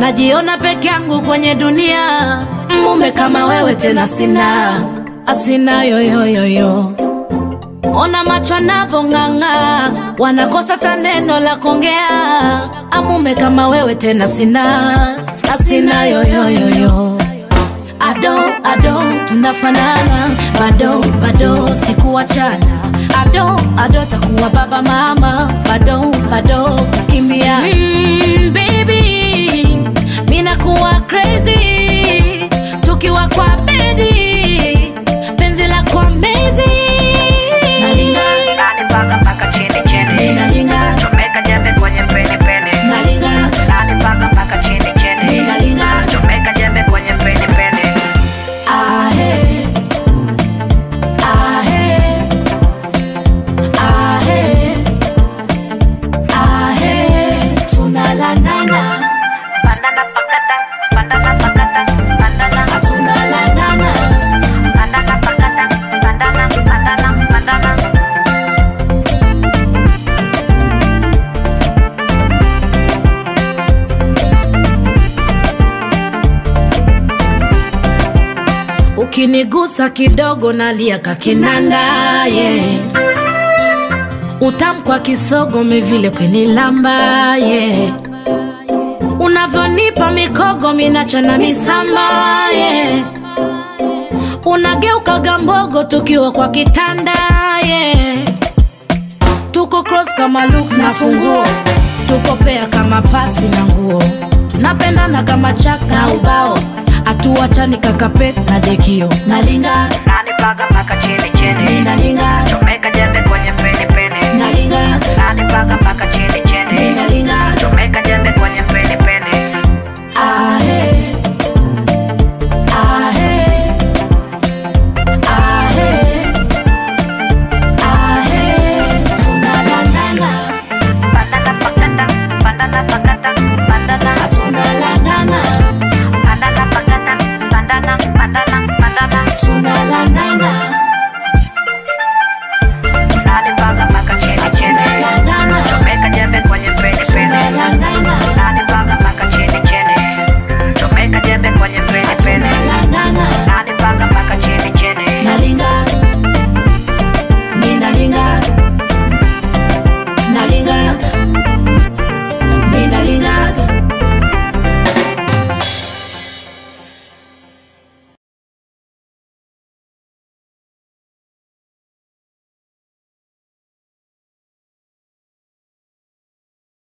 najiona peke yangu kwenye dunia, mume kama wewe tena sina, asina yoyoyoyo. Ona macho anavong'ang'a, wanakosa ta neno la kuongea. Amume kama wewe tena sina, asina yoyoyoyo. Ado ado tunafanana, bado bado sikuachana. Ado ado takuwa baba mama, bado bado kukimbia. Mm, baby, mina kuwa crazy tukiwa kwa bedi, penzi la kwa mezi nalinga Nani paka paka chini chini Ninalinga. Chomeka jembe kwenye peni peni nalinga Nani paka paka chini chini Ninalinga. Chomeka jembe kwenye peni peni ahe ahe ahe ahe tunalandana Banana pakata Banana pakata Banana tunalandana Banana pakata Banana Banana Banana ukinigusa kidogo nalia kakinanda yeah. utamkwa kisogo mivile kwenilamba yeah. unavyonipa mikogo minachana misamba yeah. unageuka gambogo tukiwa kwa kitanda yeah. tuko cross kama looks na funguo tuko pea kama pasi na nguo tunapendana kama chak na ubao hatuachani kakapet na dekio nalinga Nani paka paka chini chini nalinga Chomeka jembe kwenye peni peni nalinga Nani paka paka chini